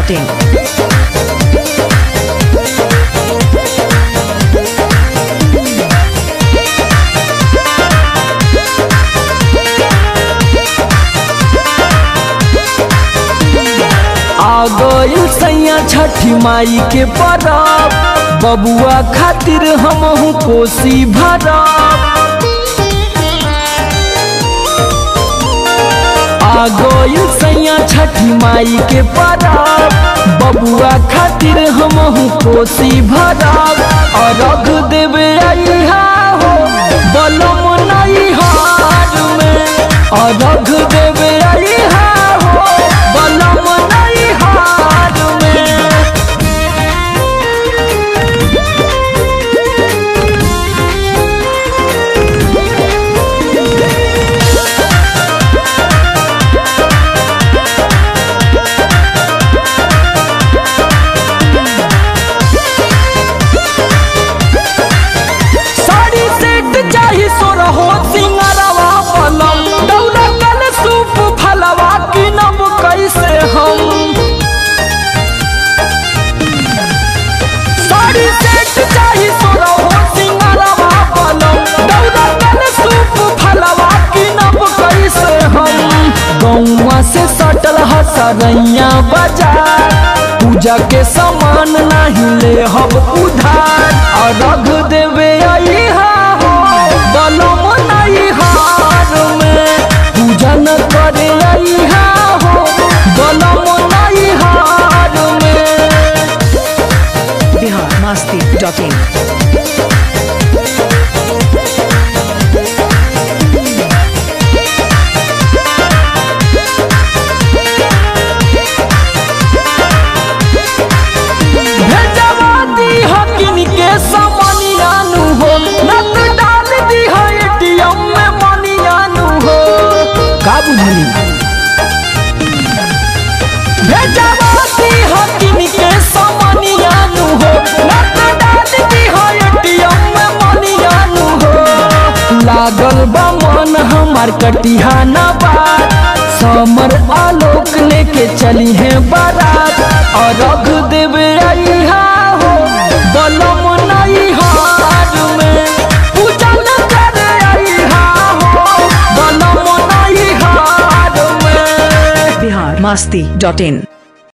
masti.in. आ गइल सैया छठी माई के परब बबुआ खातिर हमहू कोसी भरब आ गइल सैया छठी माई के परब बबुआ खातिर हमहू कोसी भरब अरघ देवे अइहा हो बलम नहीं हार में अरघ देवे अइहा हो बलम नहीं हार में साड़ी सेट चाही सोरहो सिंगरवा पलम दौड़ा कल सूप फलवा किनब कैसे हम साड़ी सेट चाही सोरहो सिंगरवा पलम दौड़ा कल सूप फलवा किनब कैसे हम गौवा से सटल हसरैया बाजार पूजा के सामान नहीं ले हम उधार अरघ देवे अइहा हो बलम नहीं हार में पूजन करे अइहा हो बलम नहीं हार में Bihar masti.in. भेजवा दी हकिन के समनियानु हो नत डाल दी है एटीएम में मनियानु हो का बुझली भेजवा दी हकिन के समनियानु हो नत डाल दी है एटीएम में मनियानु हो लागल बा मन हमार कटिहा ना बात समर आलोक लेके चली है बारात और रख देवे अइहा हो बलम नहीं हार में पूजा न करे अइहा हो बलम नहीं हार में Bihar masti.in.